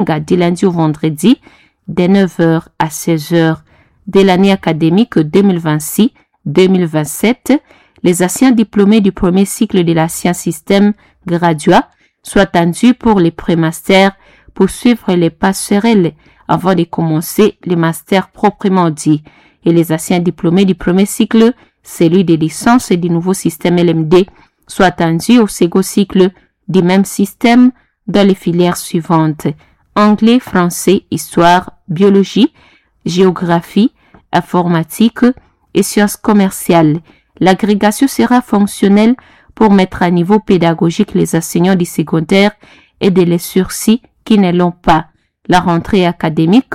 du lundi au vendredi, de 9h à 16h de l'année académique 2026-2027. Les anciens diplômés du premier cycle de l'ancien système graduat sont attendus pour les prémasters pour suivre les passerelles avant de commencer les masters proprement dit. Et les anciens diplômés du premier cycle, celui des licences et du nouveau système LMD, sont attendus au second cycle du même système dans les filières suivantes. Anglais, français, histoire, biologie, géographie, informatique et sciences commerciales. L'agrégation sera fonctionnelle pour mettre à niveau pédagogique les enseignants du secondaire et de les sursis qui ne l'ont pas. La rentrée académique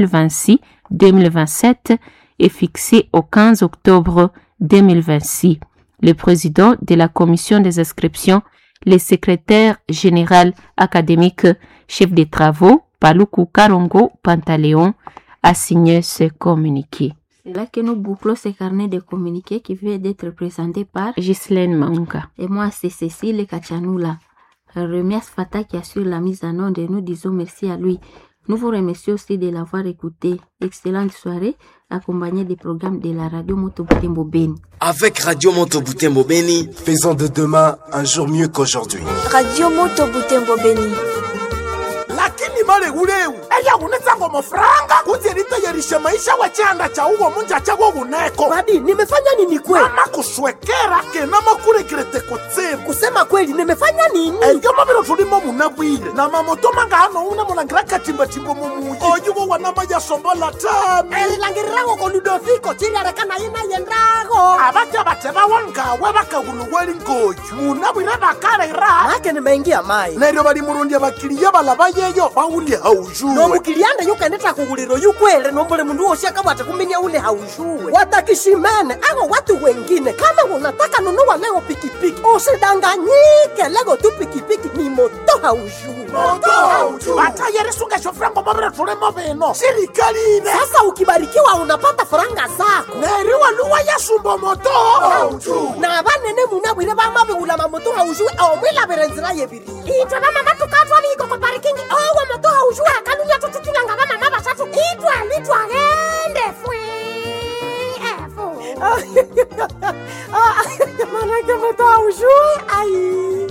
2026-2027 est fixée au 15 octobre 2026. Le président de la commission des inscriptions, le secrétaire général académique, chef des travaux, Paluku Karongo Pantaléon, a signé ce communiqué. C'est là que nous bouclons ce carnet de communiqués qui vient d'être présenté par Ghislaine Maunga. Et moi, c'est Cécile Kachanoula. Remercie Fata qui assure la mise en onde et nous disons merci à lui. Nous vous remercions aussi de l'avoir écouté. Excellente soirée, accompagnée des programmes de la radio Moto Butembo Beni. Avec Radio Moto Butembo Beni, faisons de demain un jour mieux qu'aujourd'hui. Radio Moto Butembo Beni. lakini male uleu eya unetsango mafuranga kuti litayarishe maisha wa chanda cha uwo munja chawo uneko Babi, nimefanya nini kweli? ama kuswekera kena makulekilete kutsimu Kusema kweli, nimefanya nini? eyo mavilo tulimo munabwile na mamoto mangano una mulangira katimbatimbo mumuyi oyuwo wanama yasombola tami elilangirirago ko ludoviko chiliarekana ina yendago abaja bate bawangawe bakaguluweli ngoyu munabwile bakalera make nimeingia mai neryo bali murundya bakiliya balaba yeyo bawulye haujuwe nomukilianda yukendeta kughuliro yukwele nombole mundu wosi akabwate kuminya ule haushuwe watakishimene ago watu wengine kama unataka nunua leo pikipiki usidanganyike lego tu pikipiki ni moto haushuwe batayerisungesho frango mavire tulimo vino sirikali ine sasa ukibarikiwa unapata faranga zako neri waluwa yasumba moto na banene munabwire bamabighula mamoto haushuwe omwilabire nzira yebiri itwe bamama tukatwaliko ko parikingi owo moto haushuwe akalunya tututulanga bamama basatu itwali twagende fwe efu manake moto haushuwe ai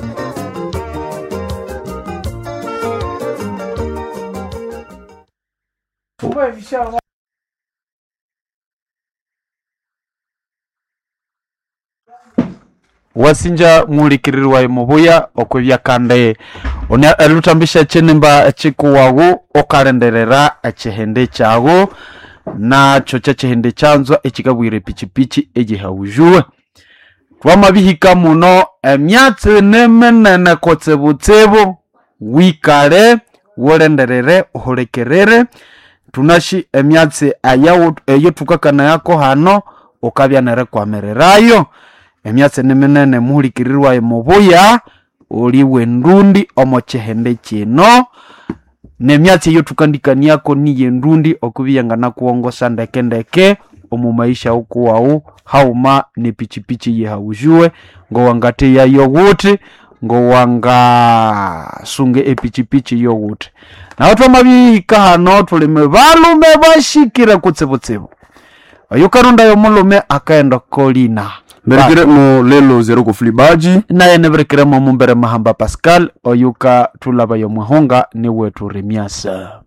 wasinja mulikirirwa mubuya okwebyakande oni elutambisha chinimba echikuwagu okalenderera echihende kyagu nacho kya chihende kyanzwa ekikabwire pichipichi egihaujuwe twamabihika muno emyatsi niminene kutsibutsibu wikale wulenderere uhulikirire tunashi emyatsi ayawu eyo tukakanayako hano ukabya nerekwamirirayo emyatsi niminene muhulikirirwayo mubuya uliwe ndundi omo chihende kino nemyatsi eyo tukandikaniako niye ndundi okubiyangana kuwongosa ndeke ndeke omu maisha ukuwawu hauma ni pichipichi yehaujuwe ngowangate yayo wuti ngowangasunge epichipichi yo wuti naho twamabihika hano tulime balume bashikire kutsibutsibu oyo karunda yomulume akaenda kolina mberekere mo lelo zero kufulibaji naye neberekiremo mumbere mahamba pascal oyuka tulaba yomwehonga ni wetu remiasa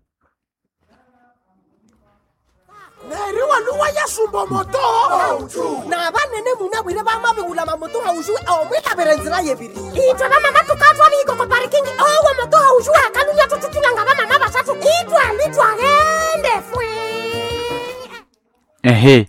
neri waluwa yasumba moto na banene munabwire bamabighula mamoto haushuwe omwilabire nzira yebiri itwe bamama tukatwaliko ko parikingi owo moto haushuwe akalunya tututulanga bamama basatu itwali twagende fwe ehe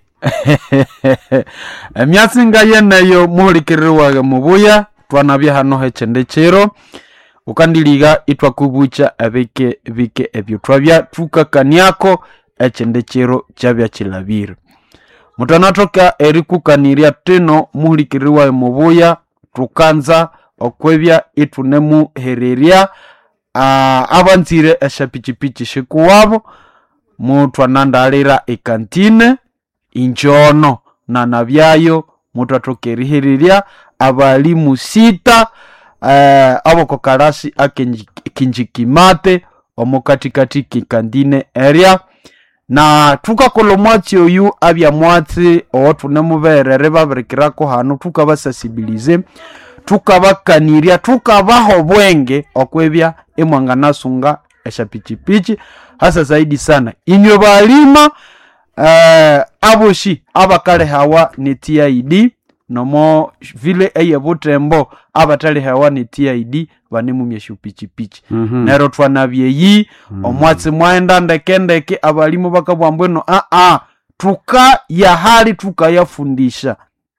emyatsi nga yeneyo muhulikiririrwage mubuya twanabya hano hechende chiro ukandiliga itwakubucha ebike bike ebyo twabya tukakaniako echende chiro kyabya chilabire mutanatoka erikukanirya tino muhulikiririrwaye mubuya tukanza okwebya itunemuhererya ah, abanzire eshapichipichi shikuwabo mutwanandalira ekantine injono nana byayo mutatoka erihererya abalimu sita eh, abokokarasi akinjikimate omo katikati kikandine area na tukakola omwatsi oyu abya mwatsi owo tunemuberere babirikirako hanu tukabasasibilize tukabakanirya tukabaha obwenge okwebya emwanganasunga eshapichipichi hasa zaidi sana inywe balima uh, aboshi abakalehawa ni tid nomo vile eye butembo abatalehawa ni tid banemumya shupichipichi Mhm. nero twanabyeyi omwatsi mwaenda ndekendeke abalimu bakabwa mbweno aa tukayahali tukayafundisha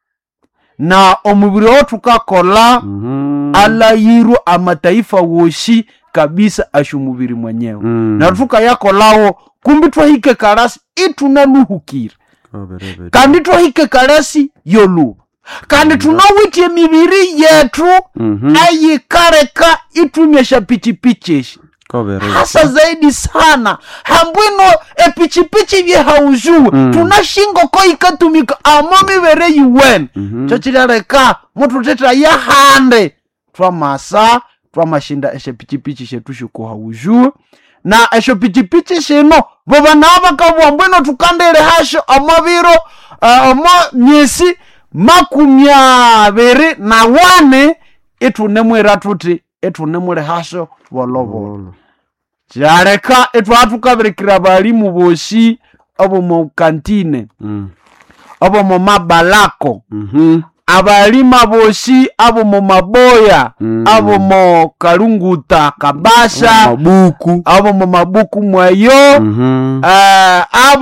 na omubiri owo tukakola Mhm. alayirwa amataifa woshi kabisa ashumubiri mwenyewe Mm. na tukayakolawo kumbi twahike kalasi itunaluhukire Kaberebe. kandi twahike kalasi yoluba kandi tunawitye emibiri yetu Mhm. ayikareka itumyesha pichipichi eshi Kaberebe. hasa zaidi sana hambwino epichipichi byehaujuwe Mm. tunashingoko ikatumika amo mibere yiwene Mhm. cho chilaleka mutu teta yahande twamasa twamashinda eshe pichipichi shetu shikuhaujuwe na esho pichipichi shino voba navo vakabwa mbwino tukandele hasho omaviro uh, omo myesi makumi abiri na wane itunemwira tuti itunemule hasho volovolo kyaleka etwaa tukabirikira balimu boshi obo mu kantine Mm. obo mu mabalako Mhm. abalima boshi abo mu maboya Mm. abo mu kalunguta kabasha Mabuku. abo mu mabuku mweyo Mhm. eh,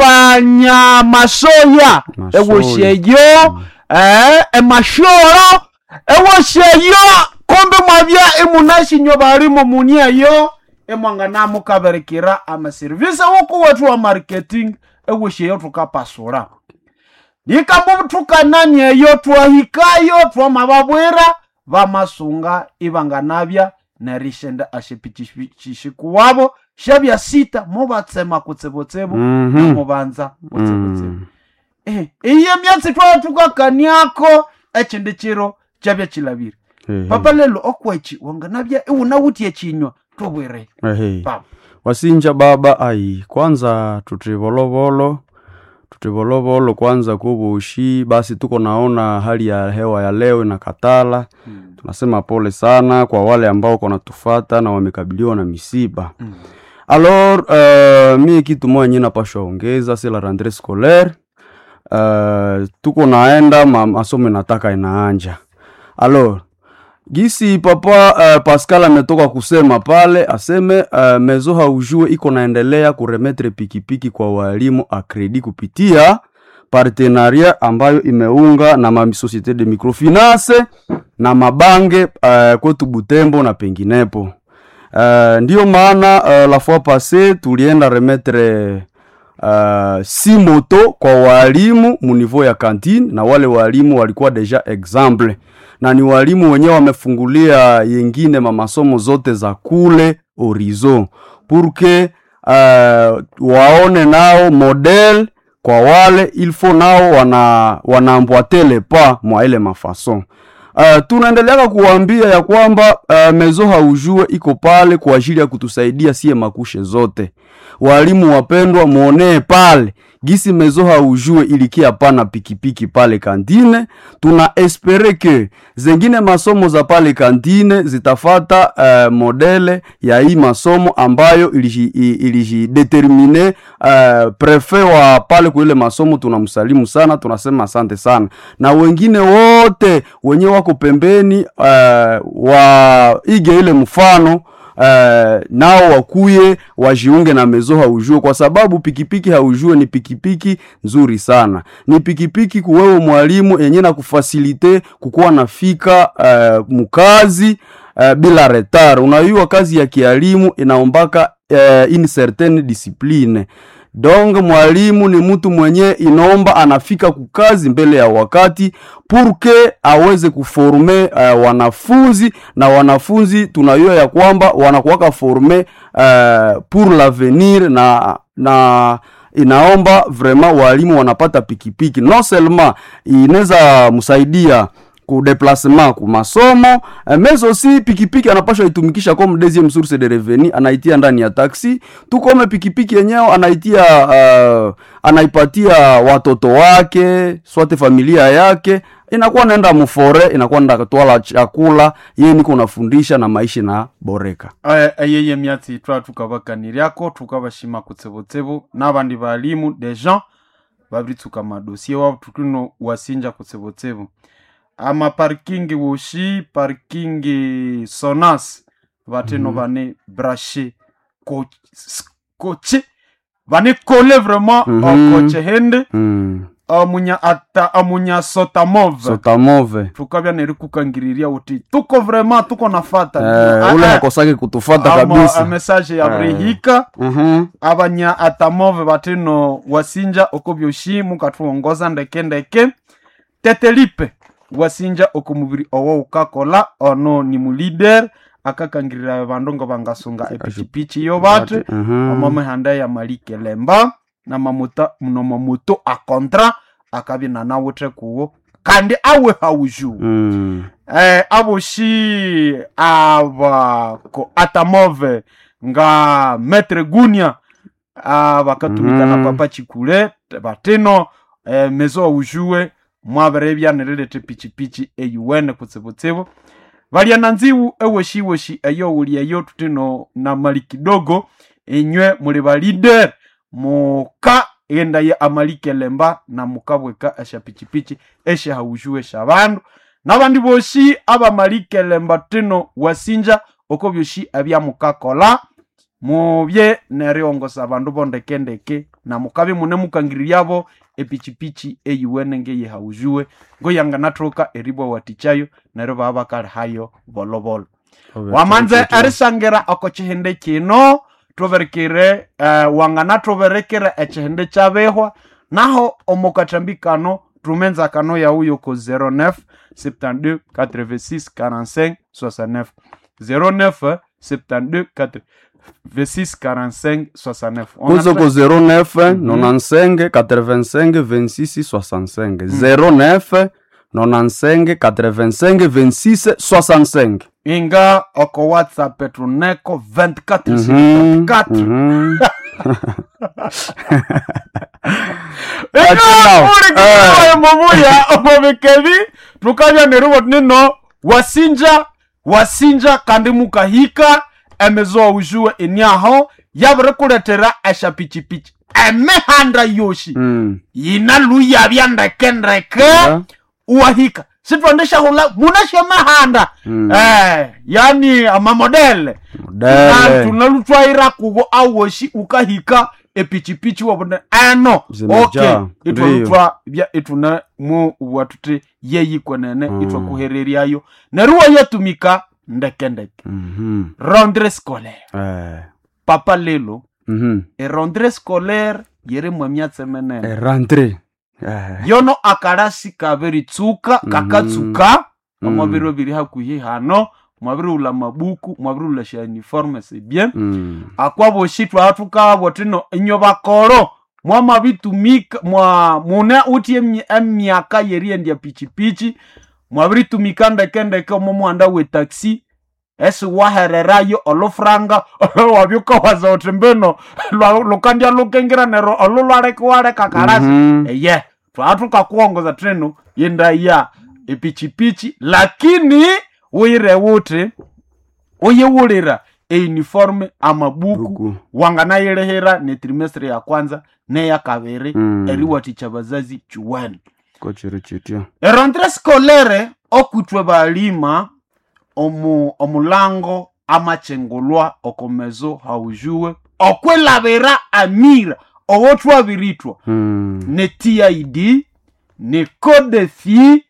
abanyamasoya Masoya. ewosyeyo eh, emashoro ewosyeyo kombe mwabya emunashinywa balimo munieyo emwanganamu kaberekera amaserivisi woku wetu wa marketing ewosyeyo tukapasura nikambu tukananiyeyo twahikayo twamababwira vamasunga ivanganavya nerishenda ashipichishiku shavya sita muvatsema kutsebotsebo Mhm. namuvanza kutsebotsebo Mm. Eh, iye myatsi twala tukakaniako echindi chiro chavya chilaviri Ehe. papa lelo okwechi wanganavya iwunawutye chinywa tobwere Ehe. papa wasinja baba ai kwanza tutivolovolo tutivolovolo kwanza kuvushi basi tuko naona hali ya hewa ya leo inakatala tunasema pole sana kwa wale ambao konatufata na wamekabiliwa na misiba Mm. alors uh, mie kitu moja nye napashwa ongeza c'est la rentrée scolaire uh, tuko naenda ma, masomo inataka inaanja alors gisi papa uh, pascal ametoka kusema pale aseme uh, mezo haujue iko naendelea kuremetre pikipiki kwa walimu akredi kupitia partenaria ambayo imeunga na masosiete de microfinance na mabange uh, kwetu butembo na penginepo uh, ndiyo maana uh, la fois passe tulienda remetre uh, si moto kwa walimu muniveau ya kantine na wale walimu walikuwa deja exemple na ni walimu wenyewe wamefungulia yengine mamasomo zote za kule horizon purke uh, waone nao model kwa wale ilfo nao wana wanaambwatele pa mwa ile mafason Uh, tunaendeleaka kuwambia ya kwamba uh, mezo haujue iko pale kwa ajili ya kutusaidia sie makushe zote walimu wapendwa mwonee pale gisi mezo haujue ilikia pana pikipiki pale kantine tuna espere ke zengine masomo za pale kantine zitafata uh, modele ya hii masomo ambayo ilijidetermine uh, prefe wa pale kuile masomo tunamsalimu sana tunasema asante sana na wengine wote wenye wako pembeni uh, waige ile mfano Uh, nao wakuye wajiunge na mezo haujue kwa sababu pikipiki haujue ni pikipiki nzuri sana ni pikipiki kuwewe mwalimu yenye na kufasilite kukuwa nafika uh, mukazi uh, bila retar unayua kazi ya kialimu inaombaka uh, in certain discipline donc mwalimu ni mtu mwenye inaomba anafika kukazi mbele ya wakati purke aweze kuforme uh, wanafunzi na wanafunzi tunayua ya kwamba wanakuwaka forme uh, pour l'avenir na na inaomba vraiment walimu wanapata pikipiki non seulement inaweza msaidia ku déplacement ku masomo eh, mais aussi pikipiki anapashwa itumikisha comme deuxième source de revenu anaitia ndani ya taxi tukome pikipiki yenyewe anaitia uh, anaipatia watoto wake swate familia yake inakuwa naenda mufore inakuwa naenda kutwala chakula ye niko nafundisha na maisha na boreka eyeye myatsi twa tukavakaniriako tukavashima kutsebotsebo n'abandi balimu de gens babritsuka madosie wabo tukino wasinja kutsebotsebo ama parking woshi parking sonas vateno Mhm. vane brashe ko- s- koche vane kole vraiment Mhm. uh, koche hende mm. amunya ata amunya sotamove sotamove tukavya neri kukangiriria uti tuko vraiment tuko nafata eh, ule nakosake kutufata Ama- kabisa a message ya Eh. brihika Mhm. abanya atamove batino wasinja oko byoshi mukatuongoza ndeke ndeke tetelipe wasinja oko mubiri owo ukakola ono ni mulider akakangirira bandu ngo bangasunga epichipichi yo bate Mhm. amamehanda ya malike lemba na mamuta nomamuto akontra akabya nanawuthe kuwo kandi awe hauju Mm. eh, aboshi abako atamove nga metre gunia abakatumika Mhm. na papa chikule batino eh, mezo aujue mwabere byanirerete pichipichi eyuwene kutsibutsibu balya na nziwu ewoshiwoshi eyo uli eyo tutino na mali kidogo enywe muli balider muka enda ye amalike lemba na mukabweka esha pichipichi esha haujue sha bandu n'abandi boshi abamalike lemba tino wasinja oko byoshi ebyamukakola mubye neriongosa abandu bondekendeke na mukabi mune mukangiriryabo epichipichi eyiwene ngeye haujue ngoyanganathoka eribwa watichayo neryo baba bakali hayo bolobolo wamanze erisangira oko chihinde kino tuberekere uh, wangana tuberekere echihinde chabehwa naho omukathambi kano tumenza kano yauyo ko 09 72 86 45 69 09 72 86 45 69 kuzo ko 09 95 85 26 65 09 95 85 26 65 inga oko whatsapp tuneko 24 Mhm, 24 mhm. Eka, uri Eh. kutoa momuya omobikebi tukabya nerubo nino wasinja wasinja kandi mukahika emezoa ujue enyaho yabire kuletera esha pichipichi emihanda yoshi Mm. yina luyabya ndekendeke Yeah. uwahika sitwandeshahula munashemahanda Mm. eh, yani amamodele Modele. tunalutwaira kugo awoshi ukahika epichipichi wabone ano Zimejaa, okay ndiyo. itwalutwa bya ituna mu watuti yeyikwenene Mm. itwakuhereryayo neruwa yatumika ndekendeke Mhm. rondre scolaire Eh. papa lelo Mhm. erondre scolaire yeri mwemyatse menene Eh, rentre Eh. yono akarasi kabiritsuka kakatsuka Mm. omwabiro biri hakuhi hano mwabiriula mabuku mwabiriula sha uniforme c'est bien Mm. akwaboshi twathukaabo tino inyo bakoro mwamabitumika mwa mune uti emi- emyaka yeriendya pichipichi mwabiritumika ndekendeke omo muhanda we taxi esi wahererayo olufranga wabyukawaza uti mbino lwa- lukandya lukengira nero olu lwalekuwaleka karasi Mhm. eye twathukakuwongoza tino yendaya epichipichi lakini wire wuti uyiwulira euniforme amabuku Buku. wanganayilihira ne trimestre ya kwanza neya kabiri Mm. eriwathikya bazazi chiwene kochiri chitya erentre scolaire okutwe balima omu omulango amachengulwa okomezo haujuwe okwilabira amira owo twabiritwa Mm. ne tid ne codefi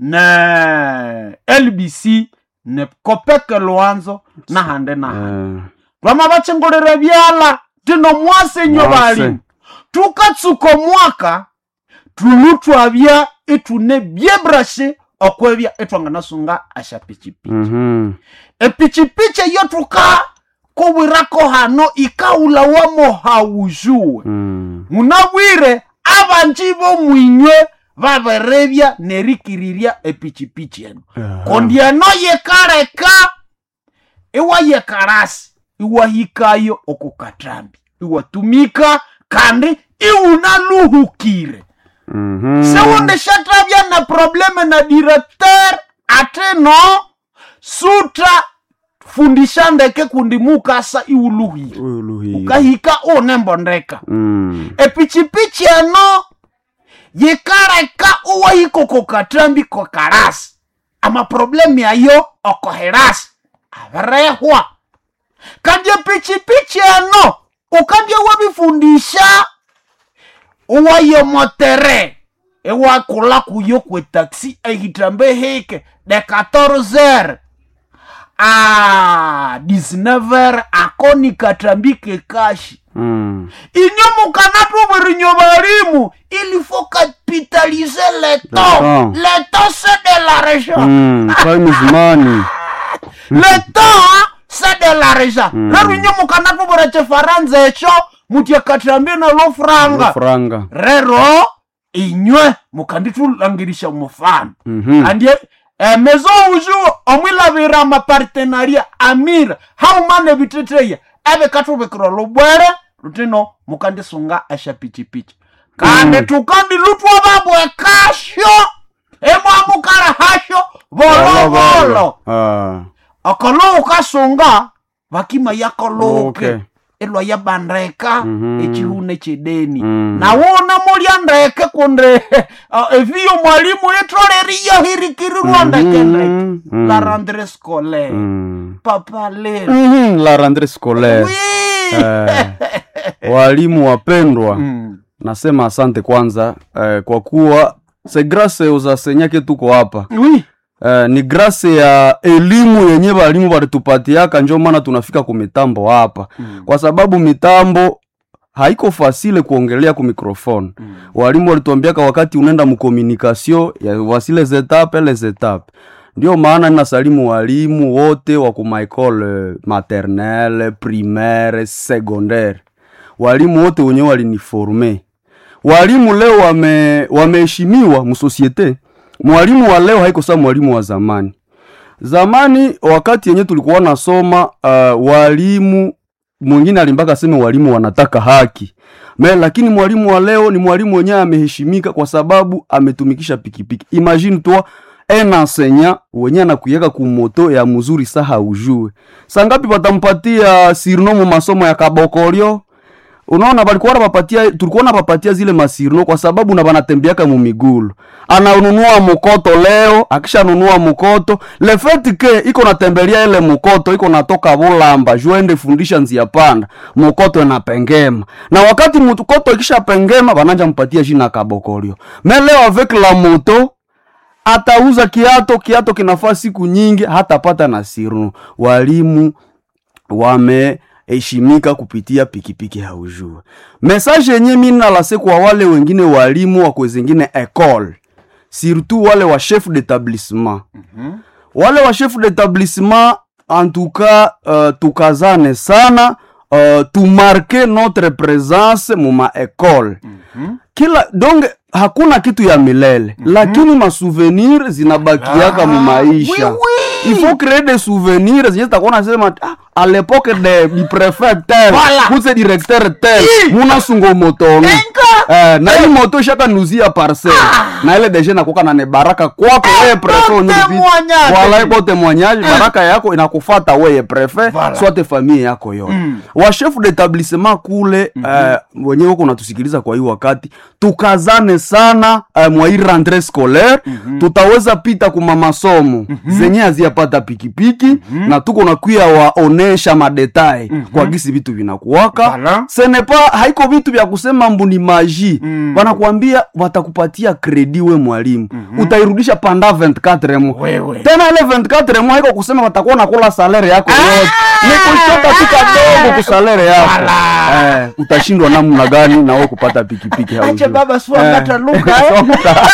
ne lbc ne kopeke lwanzo nahande nahande Eh. vama vachengolera vyala tino mwase nyo Mwase. balimu tukatsuka omwaka tulu twabya itune byebrashe okwebya itwanganasunga asha pichipichi Mhm. epichipichi eyo tuka kubwirako hano ikaulawamo haujuwe Mm. munabwire abanji bomwinywe vaverebya nerikirirya epichipichi eno Aha. kundi eno yikaleka iwayekalasi iwahikayo okukatrambi iwatumika kandi iunaluhukire Mhm. sewundishatravya na probleme na directeur ateno sutra fundisha ndeke kundi mukasa iuluhire Uluhire. ukahika unembondeka Mm. epichipichi eno yikaleka uwahika kokatrambi kokalasi amaproblemu yayo okoherasi avirehwa kandi epichipichi eno ukandya wabifundisha uwayomotere iwakula kuyo kwetaxi ehitambe hike de 14 a 19 akoni katambike kashi Mm. inyo mukanatuvirinywa valimu il faut capitaliser le temps temps. le temps c'est de l'argent Mm. Time is money. le temps c'est de l'argent rero inyo mukanatuvira chifaransa echo mutyakatambie nalo franga Franga. rero inywe mukanditulangirisha mufano Mhm. andie eh, mezo uju omwilavira amapartenaria amira haumane viteteya eve katuvekirwa lubwere lutino mukandisunga eshapichipichi kandi tukandi lutwa vabwekasho emwamukala hasho volovolo Ah. okolo ukasunga vakima yakoluke Okay. ilwa yabandeka Mhm. echihune chideni Mm. nawona mulya ndeke kunde uh, eviyo mwalimu itoleriyo hirikirirwa ndeke ndeke Mhm. Mm. la rendre scolaire Mm. papa lero Mhm. La rentrée scolaire. Oui. Eh, walimu wapendwa Mm. nasema asante kwanza eh, kwa kuwa se grase uzasenyake tuko hapa Oui. eh, ni grase ya elimu yenye walimu walitupatiaka njo maana tunafika ku mitambo hapa Mm. kwa sababu mitambo haiko fasile kuongelea ku microphone Mm. walimu walituambiaka wakati unaenda mkomunikasio ya wasile zetape les etape ndio maana ninasalimu walimu wote wa ku maekole maternelle primaire secondaire walimu wote wenyewe waliniforme walimu leo wame wameheshimiwa msosiete mwalimu wa leo haiko saa mwalimu wa zamani zamani wakati yenye tulikuwa nasoma uh, walimu mwingine alimbaka seme walimu wanataka haki me lakini mwalimu wa leo ni mwalimu wenyewe ameheshimika kwa sababu ametumikisha pikipiki imagine toi un enseignant wenye anakuyeka kumoto ya mzuri sa haujue sangapi watampatia sirno mu masomo ya kabokolio unaona balikuwa napapatia tulikuwa napapatia zile masirno kwa sababu na banatembeaka mumigulu ananunua mukoto leo akishanunua mukoto lefeti ke iko natembelea ile mukoto iko natoka bulamba juende fundisha nzia panda mukoto inapengema na wakati mukoto ikishapengema bananja mpatia jina kabokolio me leo avec la moto atauza kiato kiato kinafaa siku nyingi hatapata na sirno walimu wameheshimika kupitia pikipiki haujue mesaje yenye mi nalase kwa wale wengine walimu wakwe zingine ecole surtout wale wa chef d'établissement wale wa chef d'établissement en tout cas uh, tukazane sana uh, tumarke notre présence muma ecole kila donge hakuna kitu ya milele lakini masouvenir zinabakiaka mu maisha oui, il faut créer des souvenirs zenye zitakuwa nasema ah, à l'époque de du préfet tel Voilà. kuse directeur tel munasungo motono eh, na hii moto ishaka nuzia parcelle na ile deje nakuka na ne baraka kwako wewe prefet bon unye kupita. témoignage. Voilà, bon témoignage baraka yako inakufata weye prefet Voilà. soit famille yako yote wa chef d'établissement kule eh, wenyewe huko unatusikiliza kwa hii wakati tukazane sana eh, mwa hii rentrée scolaire tutaweza pita kuma masomo zenye haziyapata pikipiki na tuko nakuya waonesha madetail kwa gisi vitu vinakuwaka Voilà. senepa haiko vitu vya kusema mbu ni maji wanakuambia watakupatia kredi we mwalimu utairudisha panda 24 mo Wewe. tena ile 24 mo haiko kusema watakuwa nakula salere yako yote ni kuchota tu kadogo kusalere yako eh, utashindwa namna gani na wewe kupata pikipiki haujui. ache baba Eh. swangata luka eh.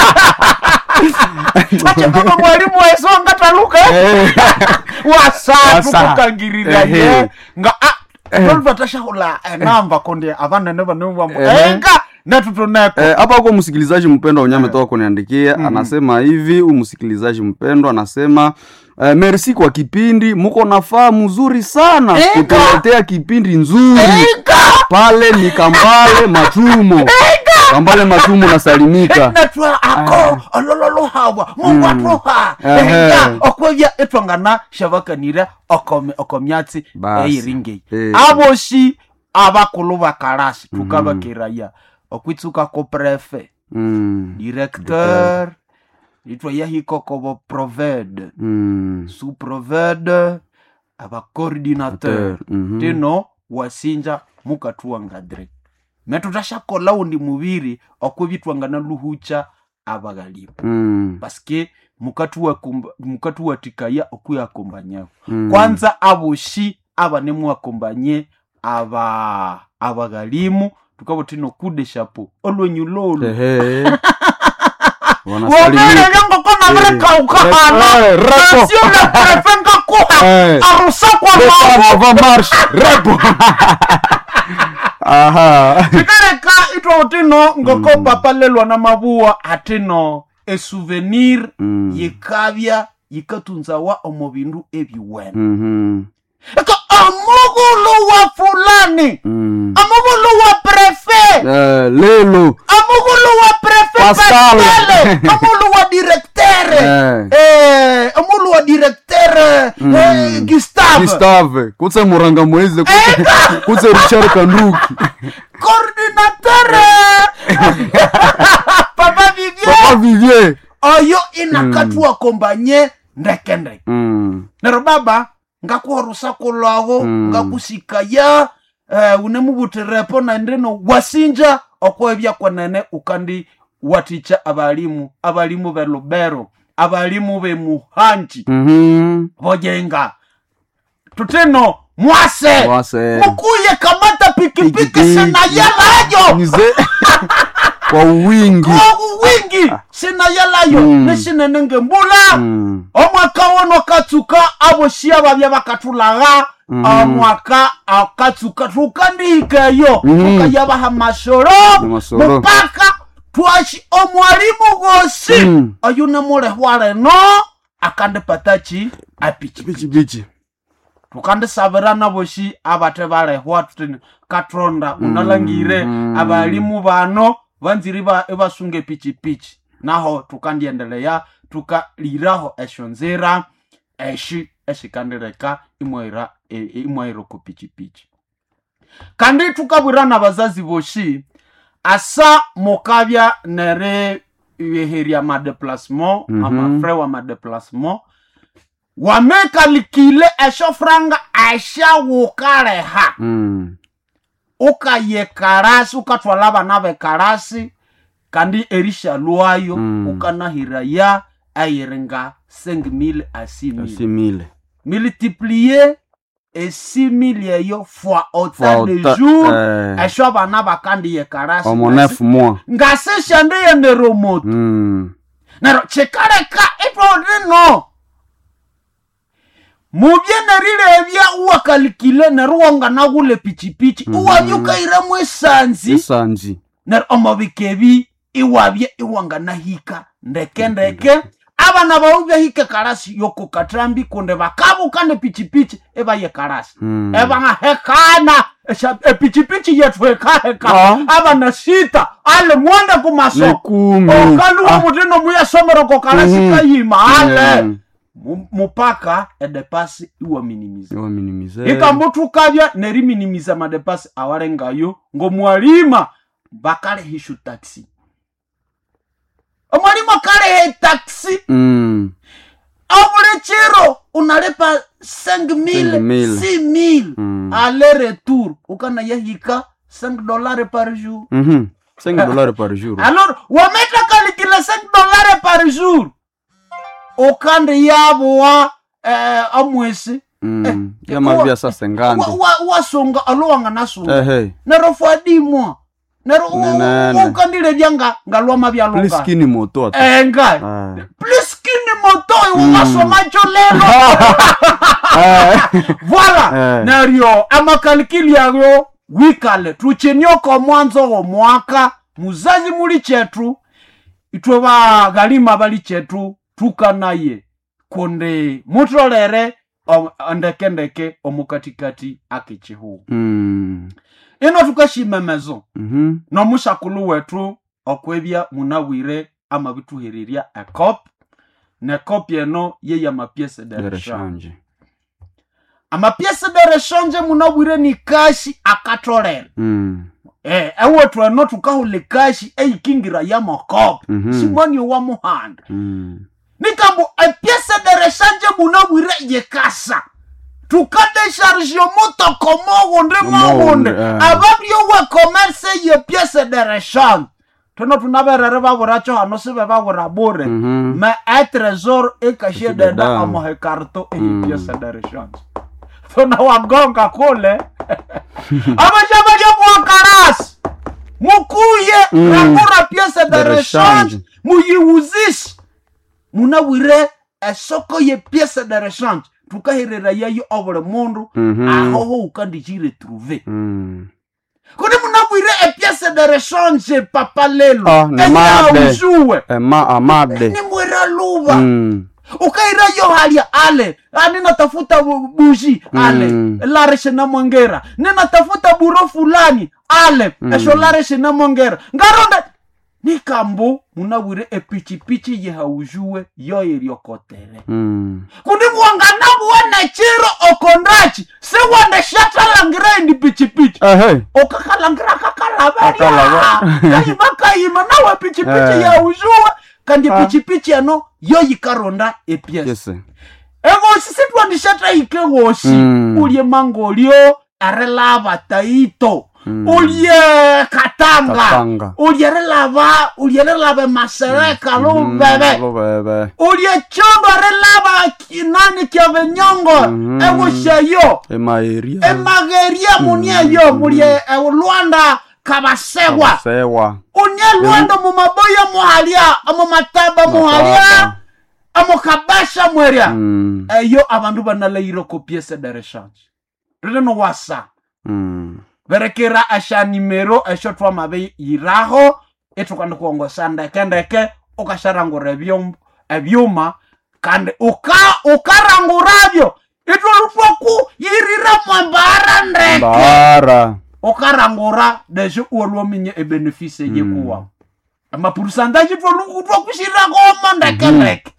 ache baba mwalimu waesongata luka eh. wasatu Wasa. kukangirira Ehe. ye nga tolvatashahula enamba konde avanene vanevambo Ehe. enga natutoneko Eh, hapa huko msikilizaji mpendwa unyame toka kuniandikia anasema hivi huyu msikilizaji mpendwa anasema eh, merci kwa kipindi muko nafaa mzuri sana Eka. kutuletea kipindi nzuri pale ni kambale matumo kambale matumo nasalimika natwa ako olololohabwa mungu atuha Ehe. ega okwevya etwangana shavakanire okomi- okomyatsi Basi. eiringei Eh. aboshi abakulu bakalasi tukabakiraya okwitsuka ko prefe Mm, directeur itwa yahikokobo proved mm, sous proved abacoordinateur mhm. tino wasinja mukatuwangadre metutashakolawo undi muviri okwivitwangana luhucha abaghalimu Mm, paske mukatuwakumba- mukatuwatikaya okuyakombanyako mm. kwanza aboshi abanemuwakombanye aba abaghalimu tukabo tino kude shapo olwenyu lolo Ehe. wobere Wanasalimika. ngoko nabirekaukhana Eh, repo. nasiole prefe ngakuha Eh. arusakwa Repo mabo avant marche. Repo. Aha. tikareka itwa utino ngoko papa lelwa na mabuwa atino esouvenir Mm. yikabya yikatunzawa omu bindu ebiwene Mhm. eka omugulu wa fulani Mm. omugulu wa prefe Eh, lelo omugulu wa prefe Pascal. pascale omugulu wa directere Eh. Eh, omugulu wa directere eh, gustave gustave kutse muranga mweze kutse, kutse richard kanduki coordinatere papa vivie papa vivier oyo inakatuwa kombanye ndeke ndeke mm. nero baba ngakuha rusaku lwago Mm. ngakusikaya uh, unemubutirepo nandino wasinja okwebya kwenene ukandi waticha abalimu abalimu be lubero abalimu be muhanji Mhm. bojenga tutino mwase wase mukuye kamata pikipiki Pikipiki. sinayalayo Nize kwa wingi ogu wingi sinayalayo Mm. nesinene ngembula Mm. omwaka wono akatsuka aboshia babya bakatulaga Mhm. omwaka akatsuka tukandihikeyo Mhm. tukayabaha amasoro Amasoro. mupaka twashi omwalimu gosi Mm. oyu nemulehwa leno akandipatachi apichi bichi bichi tukandisabirana boshi abate balehwa tutini katronda unalangire Mm. abalimu bano banziri ba ebasunga epichipichi naho tukandiendelea tukaliraho esho nzira eshi eshikandireka imwaira e- e- imwaira ku pichipichi kandi tukabwirana bazazi boshi asa mukabya nere yeheria madeplasement Mhm. amafre wa madeplasement wamekalikile esho franga ashawukaleha Mm. ukaye karasi ukatwala abana bekarasi kandi erisha lwayo Mm. ukanahiraya ayiringa 5000 a 6000 asimile multiplier e 6000 eyo fois autant de Autant, jour eh. esho abana bakandiye karasi omo neuf mois ngasishandeye neromoto Mm. nero chikaleka itodino mubye nerilebya uwakalikile nero wanganagule pichipichi Mhm. uwabyukairemu esanzi esanji nero omobikebi iwabye iwanganahika ndeke ndeke abana bawu byahike karasi yoko katrambi kunde bakabuka ne pichipichi ebaye karasi Mm. ebangahekana esha- epichipichi yetu hekaheka Ah. abana sita ale mwende kumaso nekumi okaluwa Ah. mutino muyasomeroko karasi Mhm. kayima ale Mm. Mu- mupaka edepasi iwaminimiza iwaminimize ikambutukavya neriminimiza madepasi awalengayo ngomwalima bakalehishu taxi omwalimu akalehe taxi Mm. obuli chiro unalipa 5000 5,000. 6000 Mm. ale retour ukanayahika 5 dollars par jour Mhm. 5 dollars par jour alors wameta kalikile 5 dollars par jour ukandi yabuwa eh, amwesi Mm. yamavia sa wa- sengando wa- wasonga alowanga nasunga ehe nero fwadimwa nero u- u- Nenene. ukandilevya nga ngalwama vyalonga pliskini moto ata enga Ah. pliskini motoyi uwasomacho lelo Eh. voila Eh. neryo amakalikili ayo wikale tuchinyoko mwanzo wo mwaka muzazi muli chetu itwe baghalima bali chetu tukanaye kundi mutolere o- ndekendeke omukatikati akichihu Mm. ino tukashimemezo Mhm. nomushakulu wetu okwebya munawire amabituhererya ekop nekop eno ye yamapiese de rechange Dereshanje. amapiese de rechange munawire ni kashi akatolere Mm. eh, ewethu eno tukahula kashi eikingira yamokop Mhm. simoni wa muhanda Mm. nikambo epiese de rechange munawire yekasa tukadeshargio mutoko mogunde mogunde eh. ababyowe commerce ye piese de rechange tono tunaberere baburacho hano sibe babura bure Mhm. me e tresor ekashie Ekashie deda deda. amohekarto eyi Mm. piese de rechange tona wagonga kule abashabalya mwakarasi mukuye Mm. rangura piese de De rechange rechange. muyiwuzishe munawire esoko ye piese de rechange tukaherera yayo obuli mundu Mhm. ahoho ukandikire trouve Mm. kuni munawire epiese de rechange papa lelo Ah, ni made. eyaujuwe Ema amade. nimwira luba Mm. ukaira yo halya ale ah, ninatafuta bu- bushi ale Mm. lareshe na mwongera ninatafuta buro fulani ale Mm. esho lareshe na mwongera ngaronda nikambu munawire epichipichi yehaujuwe yoiryokotere Mm. kundi mwangana buwene chiro okondachi siwende shatalangira indi pichipichi Ehe. okakalangira kakalaberya Kakalaba. kayima kayima nawe pichipichi Eh. yaujuwe kandi Ah. pichipichi eno yoyikaronda epiesi Yes. egosi sitwandishatahike gosi Mm. ulye mangolio arilava taito Mm. ulye katanga Katanga. ulye rilava ulye rilava masereka Mm. lubebe Lubebe. ulye chondo rilava kinani kyavenyongo Mhm. egosheyo Emaeria. emageria munieyo mulye ulwanda kabasewa Sewa. unye lwanda mumaboya muhalya amumataba muhalya amukabasha mwerya Mm. eyo abandu banalaire ko piese de rechange rilino wasa Mm. berekera asha nimero esho twamabe yiraho etukanda kuongosa ndekendeke ukasharangura ebyom- ebyuma kandi uka ukaranguravyo itwolutwaku yirira mwembara ndeke Bara. ukarangura desho uolwominye ebenefise yekuwa amapurusantaji twakushirira koma ndekendeke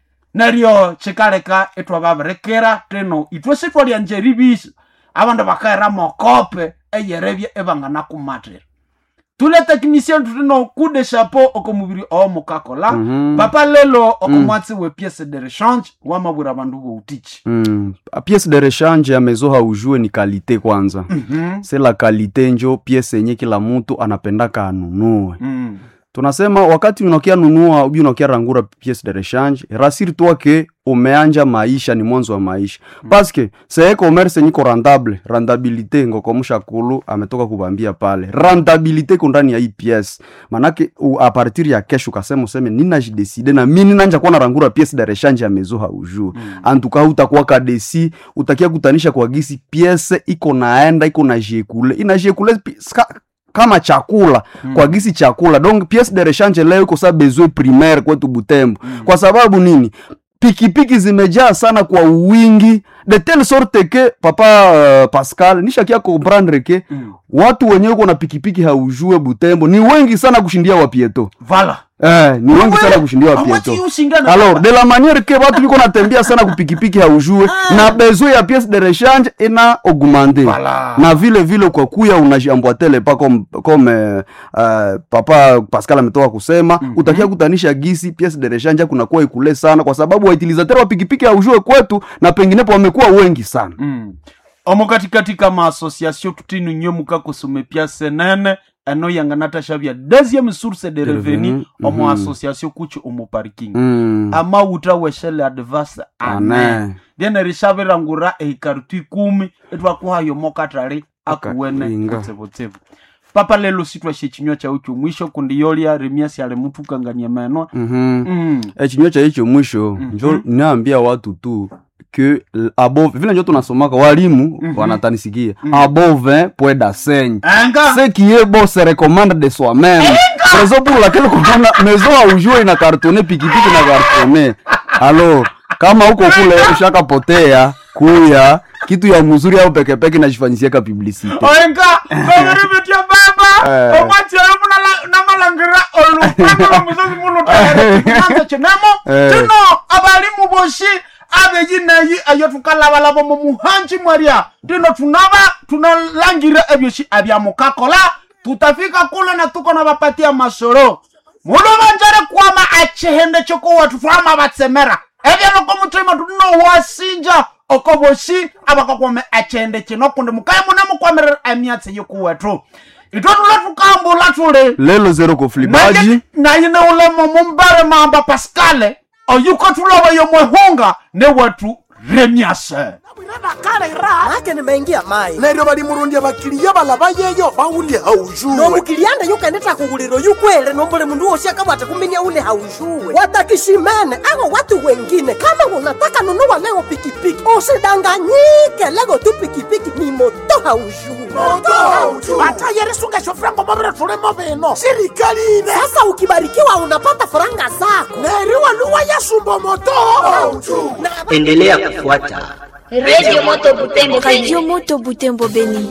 neryo chikaleka itwababirekera tino itwe sitwalya njeribisa abandu bakaira mokope eyerebye ebanganakumatira tule technicien tutino kude chapeau okomubiri omukakola Mhm. papa lelo okomwatsi we piece de rechange wamabwira abandu boutichi Mm. A pièce de rechange ya mezo haujue ni kalite kwanza Mhm. se la kalite njo pièce yenye kila mtu anapendaka anunue Mm. tunasema wakati unakia nunua ubi unakia rangura pièce de rechange rasiri toi ke umeanja maisha ni mwanzo wa maisha mm. paske seye commerce niko rentable rentabilité ngokomusha kulu ametoka kubambia pale rentabilité ko ndani ya hii pièce manake u, a partir ya kesho ukasema useme ninajideside na mi ninanja kuwa narangura pièce de rechange ya mezo haujue mm. antuka utakuwa kadesi utakia kutanisha kwa gisi pièce iko naenda iko na jekule ina jekule pi- ska- kama chakula mm. kwa gisi chakula donc pièce de rechange leo iko sa besoin primaire kwetu butembo mm. kwa sababu nini pikipiki zimejaa sana kwa wingi de telle sorte ke papa uh, pascal nishakia comprendre ke Mm. watu wenyewe uko na pikipiki haujue butembo ni wengi sana kushindia wapieto vala eh, ni wengi sana kushindia wapieto amwati ushingana alors de la manière que watu biko natembea sana kupikipiki haujue na besoin ya pièce de rechange ina augmente Voilà. na vile vile kwa kuya unajiamboatele pa comme, comme euh, euh, papa pascal ametoka kusema mm -hmm. utakia kutanisha gisi pièce de rechange kunakuwa ikule sana kwa sababu wautilisateur wa pikipiki haujue kwetu na penginepo wamekuwa wengi sana Mm. omo katikati kama association tutinu nyo mukakusume piase nene eno yanganatashavya deuxième source de De revenu revenu, omo mhm. association kuchi omo parking mm. amauta weshele advance ane Ane. lyene rishavirangura ehikarutu ikumi etwakuhayo mokatali akuwene Akaringa. kutsivutsivu papa lelo sitwashe chinywa chau chomwisho kundi yolya remiasi ali mutu ukangania meno mm mm. echinywa cha hicho mwisho Mhm. njo naambia watu tu que l- above vile njo tunasomaka walimu Mhm. wanatanisikia Mhm. above point d'enseigne enga ce qui est bon se recommande de soi-même rezo pour laquelle kuona mezo aujue ina kartone pikipiki na kartone alo kama huko kule ushakapotea kuya kitu ya mzuri au pekepeke najifanyisiaka publicite oenga babiribitia baba Eh. omwatielo namalangira olupanga lwa musozi munutanza cinemo Eh. cino abalimu boshi abeyi neyi eyo tukalabalaba mu muhanji mwaria tino tunaba tunalangira ebyoshi abyamukakola tutafika kule na tuko na bapatia masoro muno banjare kwama achihende chokuwatu twama batsemera ebyaloko mutima tunowasinja oko boshi abakakwame achende kino kundi mukaye mune mukwamirira emyatsi yikuwetu itwe tule tukambula tuli lelo zero koflibaji nayine ulemo mumbere mamba paskale oyuko tuloba yomwehunga newetu remyase make nimeingia mai neryo balimurundya bakiliya balaba yeyo bawulye haujuwe nomukilianda yukendeta kughuliro yukwele nombole mundu wosi akabwata kuminya ule haujuwe watakishimene ako watu wengine kama unataka nunua leo pikipiki usidanganyike lego tu pikipiki ni moto haujuwe batayerisunga shofrango mabire tulimo bino sirikali ine sasa ukibarikiwa unapata faranga zako neri waluwa yasumba moto endelea kufuata Radio Moto Butembo Radio Moto Butembo Beni.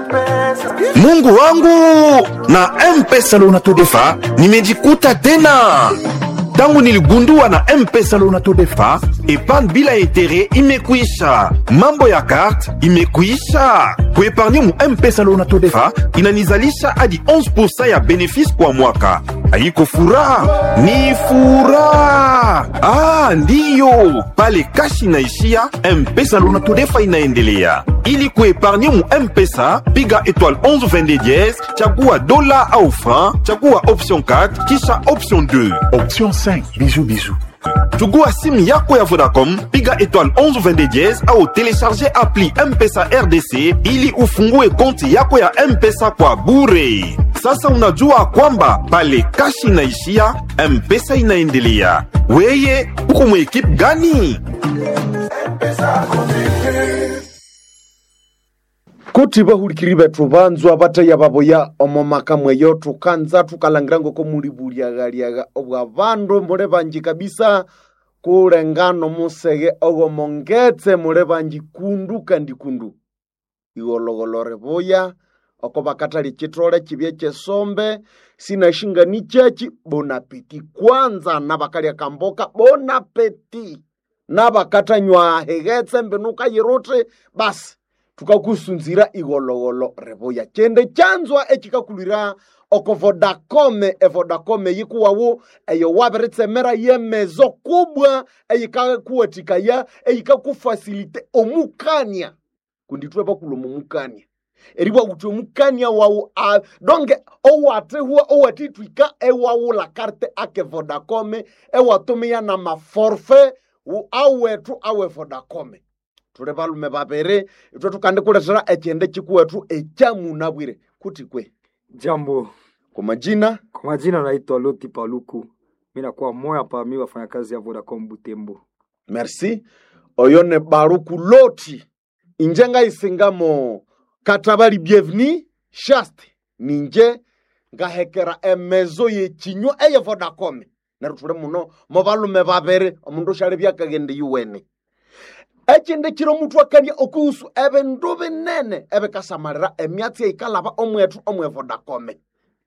mungu wangu na mpesa lounatodefa nimejikuta tena tangu niligundua na mpesa lounatodefa epargne bila etere imekwisha mambo ya karte imekwisha kuepargne mu mpesa lounatodefa inanizalisha hadi 11 ya benefisi kwa mwaka haiko furaha ni furaha ah, ndiyo pale kashi inaishia mpesa lounatodefa inaendelea ili kuepargne mu mpesa piga étoile 11 22 dièse chagua dola au franc chagua option 4 kisha option 2 option 5 bijou bijou chugua simu yako ya vodacom piga étoile 11 22 dièse au télécharger appli mpesa rdc ili ufungue konti yako ya mpesa kwa bure sasa unajua kwamba pale kashi inaishia mpesa inaendelea weye uko mwekipe gani kuti bahurikiri bethu banzwa bataya baboya omo maka mweyo tukanza tukalangira ngoko muli buliagaliaga obwa bandu mule banji kabisa kulengano musege ogomongetse mule banji kundu kandi kundu igologolore boya oko bakatali chitole chibye chesombe sinashingani chechi bonapeti kwanza nabakalya kamboka bonapeti nabakatanywa hegetse mbenuka yiruti basi tukakusunzira igologolo reboya chende chanzwa echikakulira oko vodacome evodacome yikuwawu eyo wabiritsemera yemezo kubwa eyikakuwatikaya eyikakufasilite omukania kunditwe bakuloma omukania eriwa kuti omukania wawu a donge owatihwa owatitwika ewawula karte ake vodacome ewatumia na maforfe wu- awetu awe vodacome tuli balume babiri itwe tukandikuletera echende chikuwetu echamunabwire kuti kwe Jambo, kwa majina kwa majina naitwa Loti Paluku, mi nakuwa moya pa mi wafanyakazi ya Vodacom Butembo. merci oyo ne baruku loti inje ngaisingamo katabali bienveni shaste ninje ngahekera emezo yechinywa eye vodacom neryo tuli muno mo balume babiri omundu ushali byakagende yuwene echinde chiro mutu akania okuhusu ebindu binene ebikasamalira emyatsi eikalaba omwetu omwe vodacome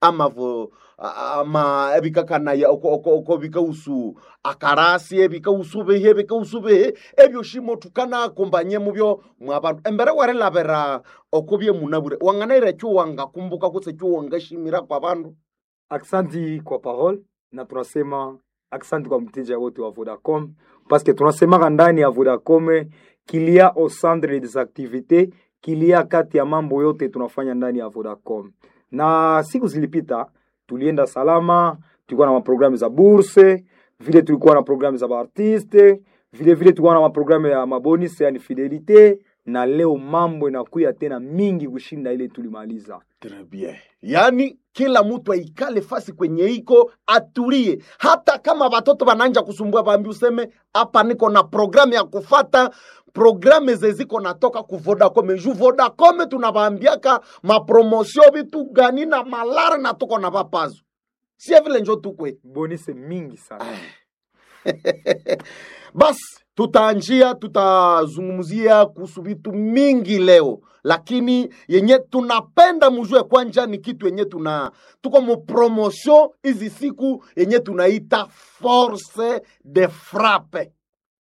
amavo a- ama ebikakanaya oko- oko oko bikausu akarasi ebikausu bihi ebikausu bihi ebyo shimo tukanakumbanye mubyo mwabantu embere warelabera oko byemunabure wanganaira ekyo wangakumbuka kutse ekyo wangashimira kwa bandu Aksanti kwa parole na tunasema aksanti kwa mteja wote wa Vodacom paske tunasemaka ndani ya Vodacom kilia au centre des activités kilia kati ya mambo yote tunafanya ndani ya Vodacom. Na siku zilipita tulienda salama, tulikuwa na maprogramu za burse, vile tulikuwa na programu za baartiste, vile vile tulikuwa na maprogramu ya mabonus yani fidelite, na leo mambo inakuya tena mingi kushinda ile tulimaliza. Très bien. yaani kila mtu aikale fasi kwenye iko atulie hata kama watoto wananja kusumbua bambi useme hapa niko na programu ya kufata programe zeziko natoka ku vodacom ju vodacom tunawaambiaka mapromosio vitu gani na malare na tuko na vapazo sie vile njo tukwe bonise mingi sana basi tutaanjia tutazungumzia kuhusu vitu mingi leo lakini yenye tunapenda mujue kwanja ni kitu yenye tuna tuko mu promotion hizi siku yenye tunaita force de frappe